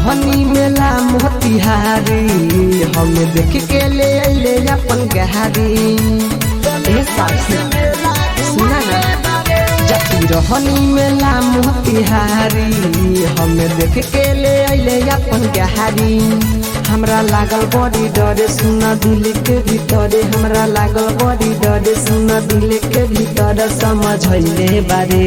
रहनी मेला मोतिहारी हम देख के ले अइले अपन गहारी ए साथी सुना ना जाती रहनी मेला मोतिहारी हम देख के ले अइले अपन गहारी हमरा लागल बड़ी डरे सुना दिल के भीतरे हमरा लागल बड़ी डरे सुना दिल के भीतर समझैले बारे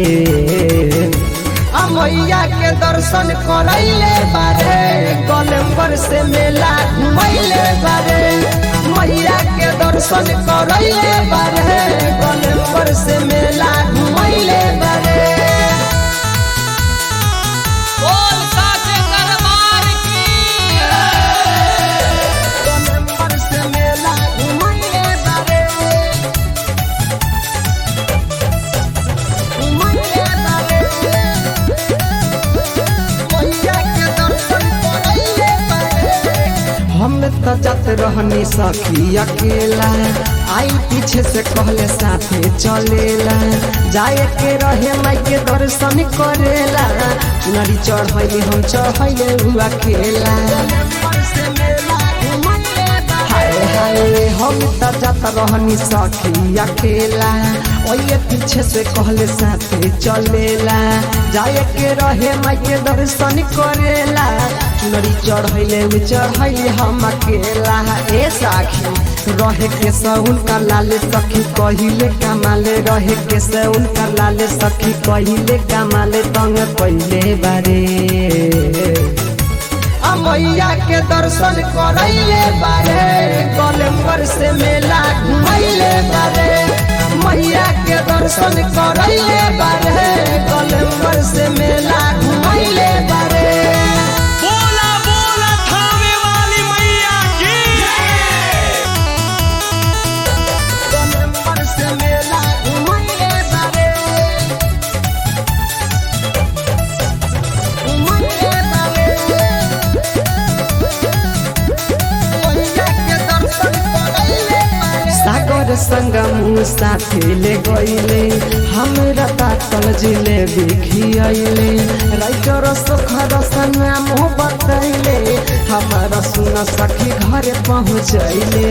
अमैया के दर्शन करैले बारे गोलम्बर से मेला घुमैले बारे मैया के दर्शन करैले बारे गोलम्बर से मेला घुमैले बारे बोल साचे दरबार की गोलम्बर से मेला घुमैले बारे घुमैले बारे मैया के दर्शन करैले बारे हम तो जात रहनी सखी अकेला आई पीछे से कहले साथे चलेला जाए के रहे माई के दर्शन करेला चुनरी चढ़ैली हम चढ़ैले हुआ खेला हाय हाय हम तो जात रहनी सखी अकेला ओये पीछे से कहले साथे चलेला जाए के रहे माई के दर्शन करेला चुनरी चढ़ैले उ चढ़ैले हम अकेला ए साखी रहे के सउन का लाले सखी कहिले कमाले रहे के सउन का लाले सखी कहिले कमाले तंग पहिले बारे अमैया के दर्शन करैले बारे गोलम्बर से मेला घुमैले बारे मैया के दर्शन करैले बारे गोलम्बर से मेला घुमैले बारे बोला बोला थावे वाली मैया की गोलम्बर से मेला घुमैले बारे घुमैले बारे मैया के दर्शन करैले बारे सागर संगम साथे ले गईले हमरा पातल जिलेबी खियैले राइटर सुखर सना मुँह बतैले हमारा सुन सखी घरे पहुँचैले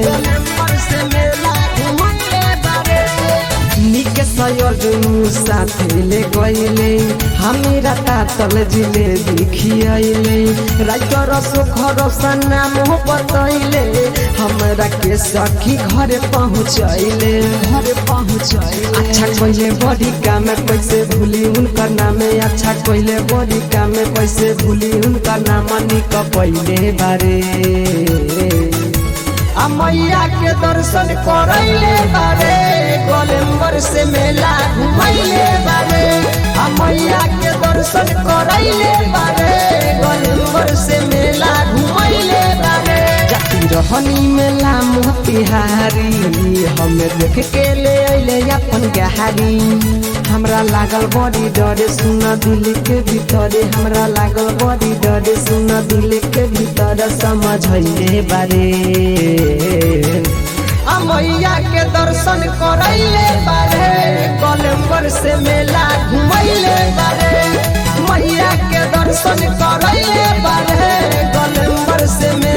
निक सयोजनु साथे ले गईले हमरा पातल जिलेबी खियैले राइटर सुखर सना मुँह बतैले हमरा के सखी घरे पहुँचैले घरे पहुँचैले अच्छा कोइले बड़ी काम कैसे भूली उनकर नाम अच्छा कोइले बड़ी काम कैसे भूली उनकर नाम निक पहिले बारे आ मैया के दर्शन करैले बारे गोलम्बर से मेला घुमैले बारे आ मैया के दर्शन करैले बारे गोलम्बर से मेला घुमैले बारे जाती रहनी मेला मोतिहारी हम देख के ले अइले अपन गहारी हमरा लागल बड़ी डरे सुन दिल के भीतरे हमरा लागल बड़ी डरे सुन दिल के भीतर समझैले बारे अमैया के दर्शन करैले बारे गोलम्बर से मेला घुमैले बारे मैया के दर्शन करैले बारे गोलम्बर से मेला